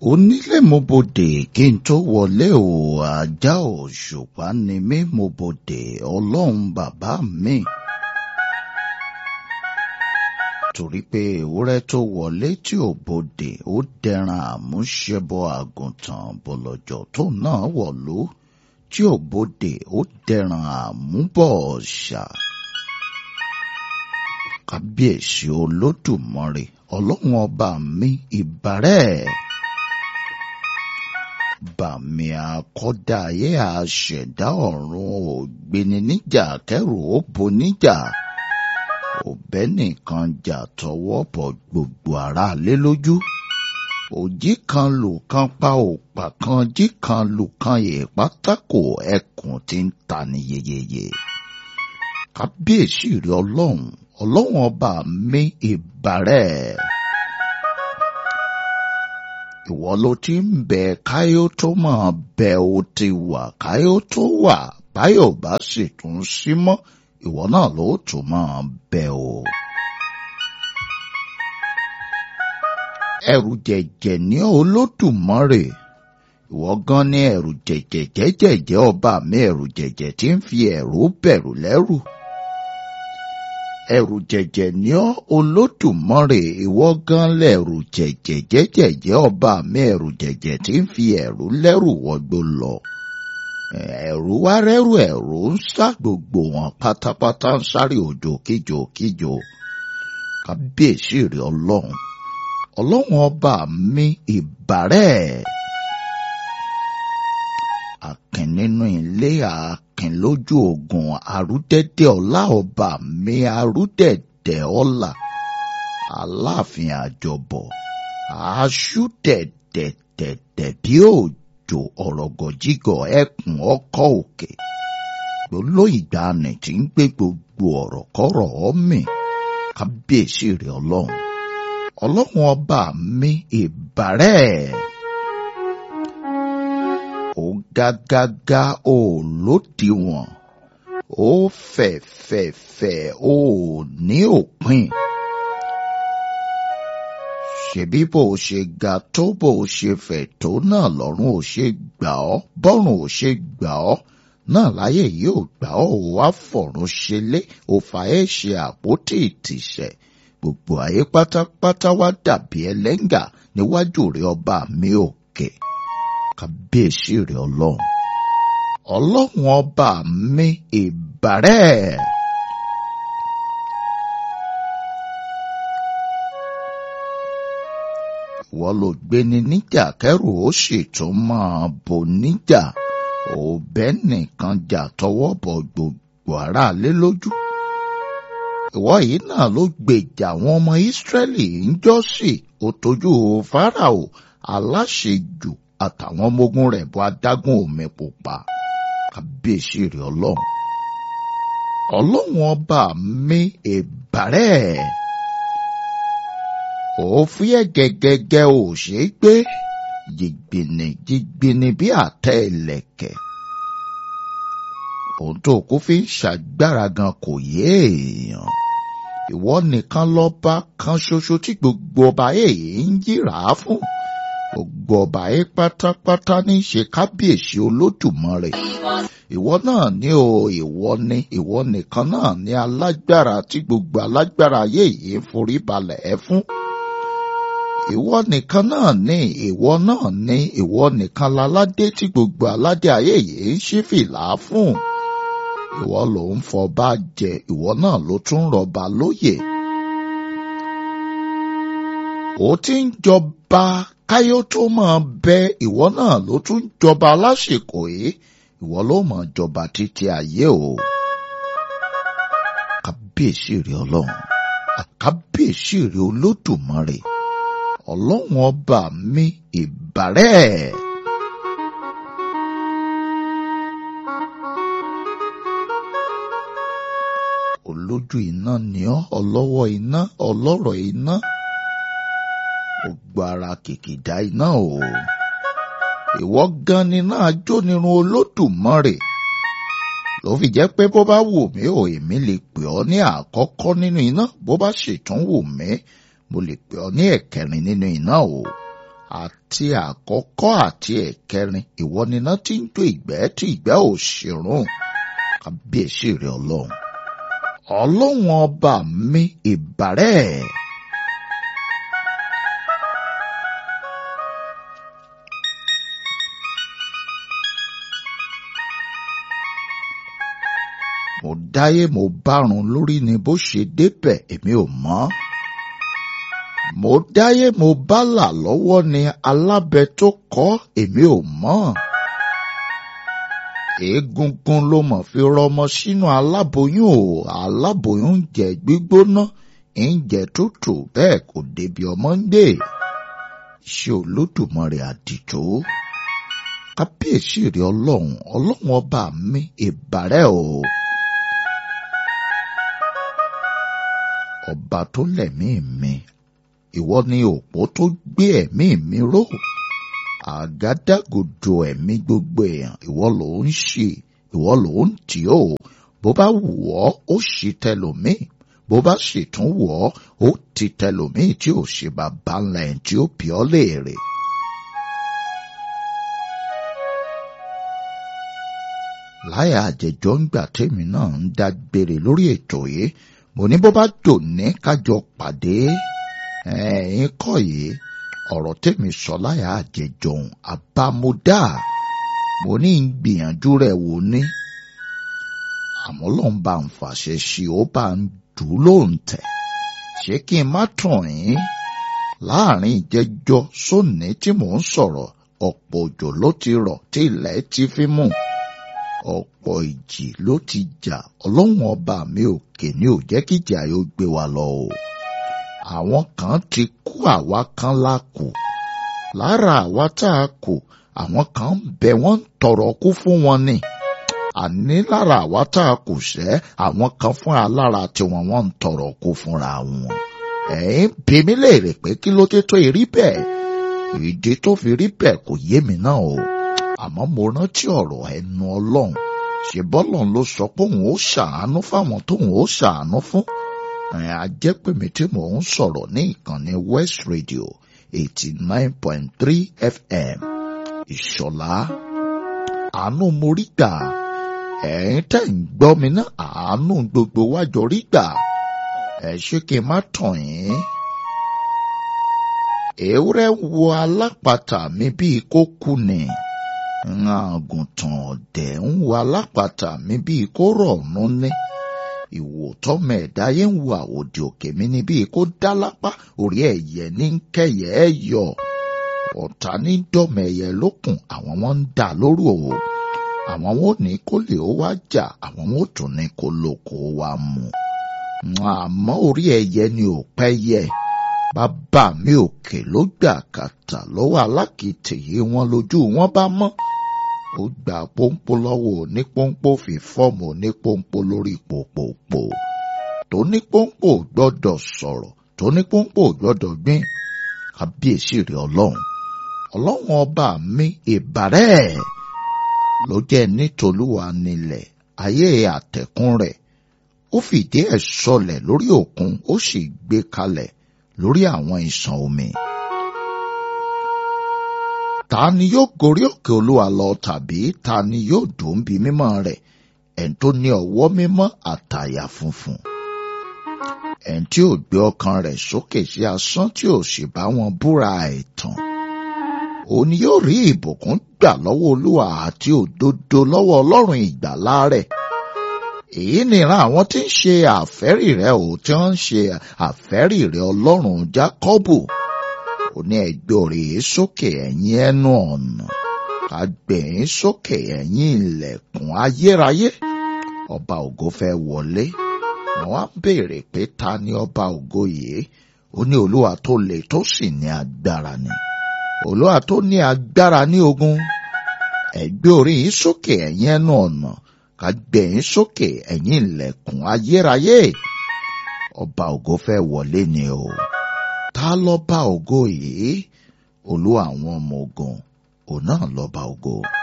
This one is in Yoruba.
onílé mo bodè kí n tó wọlé o ajá òṣùpá ni mí mo bodè ọlọ́run bàbá mi. torí pé ewúrẹ́ tó wọlé tí ò bodè ó dẹran àmúṣẹbọ àgùntàn bọ̀lọ̀jọ̀ tó náà wọ̀lú tí ò bodè ó dẹran àmúbọ̀ ọ̀ṣà. kábíyèsí olódùmarè ọlọ́run ọba mi ìbàrẹ̀ bàmí àkọ́dá ayé àṣẹ̀dá ọ̀run ògbéni níjà kẹrù ó bo níjà òbẹ́ nìkan jà tọwọ́ bọ̀ gbogbo ara lé lójú òjì kan lù kan pa òpà kan jí kan lù kan yè pátákó ẹkùn tí ń ta ní yeyeye kábíyèsí rẹ ọlọ́run ọlọ́run ọba mi ìbàrẹ̀ ìwọ ló ti ń bẹ káyó tó máa bẹ ó ti wà káyó tó wà báyọ̀ bá sì tún sí mọ́ ìwọ náà ló tún máa bẹ o. ẹrù jẹ̀jẹ̀ ní olódùmarè ìwọ gan ní ẹrù jẹ̀jẹ̀ jẹ́jẹ̀jẹ́ ọba mi ẹrù jẹ̀jẹ̀ tí ń fi ẹ̀rù bẹ̀rù lẹ́rù ẹrù jẹ̀jẹ̀ ní ọ́ olódùmarè ìwọ gan lẹ̀rù jẹ̀jẹ̀ jẹ́jẹ̀jẹ́ ọba mi ẹrù jẹ̀jẹ̀ tí ń fi ẹ̀rù lẹ́rù wọgbó lọ. ẹ̀rù wá rẹ́rù ẹ̀rù ń sá gbogbo wọn pátápátá ń sáré òjò kíjò kíjò. kábíyèsí rẹ ọlọ́run ọlọ́run ọba mi ìbàrẹ̀. Akin nínú ilé akin lójú ogun arúdẹ́dẹ́ ọlá ọba mi arúdẹ́dẹ́ ọlá aláàfin àjọbọ̀ aṣú dẹ̀dẹ̀dẹ̀dẹ̀ bí òjò ọ̀rọ̀gọ̀jígọ̀ ẹkùn ọkọ̀ òkè gbólóìgbàanì tí ń gbé gbogbo ọ̀rọ̀ kọ́rọ̀ ọ́mì kábíyèsí rẹ̀ ọlọ́run ọlọ́run ọba mi ìbàrẹ̀ ó gágágá ó lódiwọ̀n ó fẹ̀fẹ̀fẹ̀ ó ní òpin. ṣebí bó o ṣe ga tó bó o ṣe fẹ̀ tó náà lọ́run ò ṣe gbà ọ́ bọ́run ò ṣe gbà ọ́ náà láyé yìí ò gbà ọ́ ò wá fọ̀run ṣelé ò fà ẹ́ ṣe àpótí ìtìsẹ̀ gbogbo ayé pátápátá wá dàbí ẹlẹ́ngà níwájú rẹ̀ ọba mi òkè. Okay kábíyèsí rẹ ọlọ́run ọlọ́run ọba mi ìbàrẹ̀. ìwọ ló gbéni níjà kẹrù ó sì tún máa bò níjà òbẹ nìkan jà tọwọ́ bọ̀ gbogbo aráalé lójú. ìwọ yìí náà ló gbèjà àwọn ọmọ ìsírẹ́lì ń jọ́sì ó tójú fáráò aláṣejù àtàwọn ọmọ ogun rẹ̀ bọ́ adágún omi pupa kábíyèsí rẹ̀ ọlọ́run ọlọ́run ọba mi ìbàrẹ̀ òfin gẹ́gẹ́gẹ́ ò ṣe é gbé jìgbìnì jìgbìnì bí àtẹ ìlẹ̀kẹ̀ ohun tó kú fi ń ṣàgbára gan kò yé èèyàn ìwọ nìkan lọ́ba kan ṣoṣo tí gbogbo ọba èyí ń yíra fún gbogbo ọba yìí pátápátá ní í ṣe kábíyèsí olódùmarè ìwọ náà ní o ìwọ ní ìwọ nìkan náà ní alágbára tí gbogbo alágbára ayé yìí ń forí balẹ̀ ẹ fún ìwọ nìkan náà ní ìwọ náà ní ìwọ nìkan láládé tí gbogbo aládé ayé yìí ń ṣí fìlà fún ìwọ ló ń fọba jẹ ìwọ náà ló tún rọba lóyè ó ti ń jọba káyó tó máa bẹ ìwọ náà ló tún jọba lásìkò yìí ìwọ ló máa jọba títí ayé o. kábíyèsí rẹ ọlọ́run àkábíyèsí rẹ olódùmarè ọlọ́run ọba mi ìbàrẹ̀. olójú iná ni ọ́ ọlọ́wọ́ iná ọlọ́rọ̀ iná gbogbo ara kìkìdá iná o. ìwọ gan ni náà jónirun olódùmarè. ló fi jẹ́ pé bó bá wù mí ò èmi lè pè ọ́ ní àkọ́kọ́ nínú iná bó bá sì tún wù mí mo lè pè ọ́ ní ẹ̀kẹrin nínú iná o. àti àkọ́kọ́ àti ẹ̀kẹrin ìwọ níná tí ń jó ìgbẹ́ tí ìgbẹ́ ò ṣèrún kábíyèsí rẹ ọlọ́run ọlọ́run ọba mi ìbàrẹ́. mo dáyé mo bárun lórí ni bó ṣe débẹ̀ èmi ò mọ̀. mo dáyé mo bálà lọ́wọ́ ni alábẹ tó kọ́ èmi ò mọ̀. egungun ló mọ̀ fi rọmọ sínú aláboyún o aláboyún ń jẹ gbígbóná ń jẹ tútù bẹ́ẹ̀ kò débi ọmọ ń gbé. ṣé olódùmarè àdìtò kábíyèsí rẹ ọlọ́run ọlọ́run ọba mi ìbàrẹ́ o. ọba tó lẹ̀mí mi ìwọ ni òpó tó gbé ẹ̀mí mi ró àgádágodo ẹ̀mí gbogbo èèyàn ìwọ ló ń ṣe ìwọ ló ń tì ó bó bá wù ọ́ ó ṣì tẹlòmíì bó bá sì tún wù ọ́ ó ti tẹlòmíì tí ò ṣe bàbá ńlá ẹ̀ tí ó bí ọ́ léèrè. láyà àjẹjọ ń gbà tèmi náà ń dágbére lórí ètò yìí mo ní bó bá dòní kájọ pàdé ẹ̀yin kọ́ yìí ọ̀rọ̀ tèmi sọ láyà àjẹjọ̀hún àbámúdá mo ní ń gbìyànjú rẹ̀ wò ní àmọ́ lọ́n bá ń fàṣẹ sí ó bá ń dùn lóun tẹ̀ ṣé kí n má tàn yín láàrin ìjẹjọ sóní tí mò ń sọ̀rọ̀ ọ̀pọ̀ òjò ló ti rọ̀ tí ilẹ̀ ti fi mú ọ̀pọ̀ ìjì ló ti jà ọlọ́run ọba mi òkè ní ò jẹ́ kí ìjà yóò gbé wa lọ o. àwọn kan ti kú àwa kan la kù lára àwa tá a kù àwọn kan ń bẹ wọ́n ń tọrọ kú fún wọn ni. àní lára àwa tá a kù sẹ́ àwọn kan fúnra lára tiwọn wọ́n ń tọrọ kú fúnra wọn. ẹ̀yin bí mi léèrè pé kí ló dé tó rí bẹ́ẹ̀ ìdí tó fi rí bẹ́ẹ̀ kò yé mi náà o àmọ́ mo rántí ọ̀rọ̀ ẹnu ọlọ́run ṣe bọ́lọ́run ló sọ pé òun ó ṣàánú fáwọn tóun ó ṣàánú fún ẹ̀yìn ajẹ́pèmí tí mò ń sọ̀rọ̀ ní ìkànnì West Radio eighty nine point three FM ìṣọ̀lá àánú mo rí gbà ẹ̀yin tẹ̀ ń gbọ́ mi náà àánú gbogbo wájọ rí gbà ẹ̀ ṣé kí n má tàn yín ewúrẹ́ wo alápatà mi bíi kó kú ni àgùntàn ọ̀dẹ̀ ń wo alápatà mi bíi kó rọ̀ọ̀nù ní. ìwò tọ́mọ ẹ̀dá yẹn ń wo àwòdì òkè mi ní bíi kó dá lápá orí ẹ̀yẹ ní kẹyẹ ẹ̀ yọ. ọ̀tá ní dọ́mọ ẹ̀yẹ lókun àwọn wọn ń dà lóru o. àwọn wọn ò ní kó lè ó wá jà àwọn wọn ò tún ní kó lóko wá mu. àmọ́ orí ẹ̀yẹ ni ò pẹ́ yẹ bàbá mi òkè ló gbà kàtà lọ́wọ́ alákìtì yìí wọn lójú wọn bá mọ́ ó gba pọ́npọ́ lọ́wọ́ onípọ́npọ́ fi fọ́ọ̀mù onípọ́npọ́ lórí pòpòpò tónípọ́npọ́ gbọ́dọ̀ sọ̀rọ̀ tónípọ́npọ́ gbọ́dọ̀ gbìn kábíyèsí rẹ̀ ọlọ́run ọlọ́run ọba mi ìbàrẹ́ ló jẹ́ nítolúwa nílẹ̀ ayé àtẹ̀kùn rẹ̀ ó fìdí ẹ̀ sọlẹ̀ lórí òkun ó sì gbé kalẹ̀ lórí àwọn ìsàn omi ta ni yóò gorí òkè olúwa lọ tàbí ta ni yóò dùn bí mímọ́ rẹ̀ ẹn tó ní ọwọ́ mímọ́ àtàyà funfun ẹn tí ò gbé ọkàn rẹ̀ sókè sí asán tí ò sì bá wọn búra ẹ̀tàn òun ni yóò rí ìbùkún gbà lọ́wọ́ olúwa àti òdodo lọ́wọ́ ọlọ́run ìgbàlà rẹ̀ èyí nìran àwọn tí ń ṣe àfẹ́rì rẹ̀ ò tí wọ́n ń ṣe àfẹ́rì rẹ̀ ọlọ́run jákọ́bù ó ní ẹgbẹ́ òrèé sókè ẹ̀yìn ẹnu ọ̀nà àgbẹ̀yìn sókè ẹ̀yìn ilẹ̀kùn ayérayé ọba ògo fẹ́ wọlé wọ́n á béèrè pé ta ni ọba ògo yìí ó ní olúwa tó le tó sì ní agbára ni olúwa tó ní agbára ní ogun ẹgbẹ́ òrèé sókè ẹ̀yìn ẹnu ọ̀nà àgbẹ̀yìn sókè ẹ̀yìn ilẹ̀kùn ayérayé ọba ògo fẹ́ wọlé ni o ta lọ́ba ògo yìí olú àwọn ọmọ ogun òun náà lọ́ba ògo.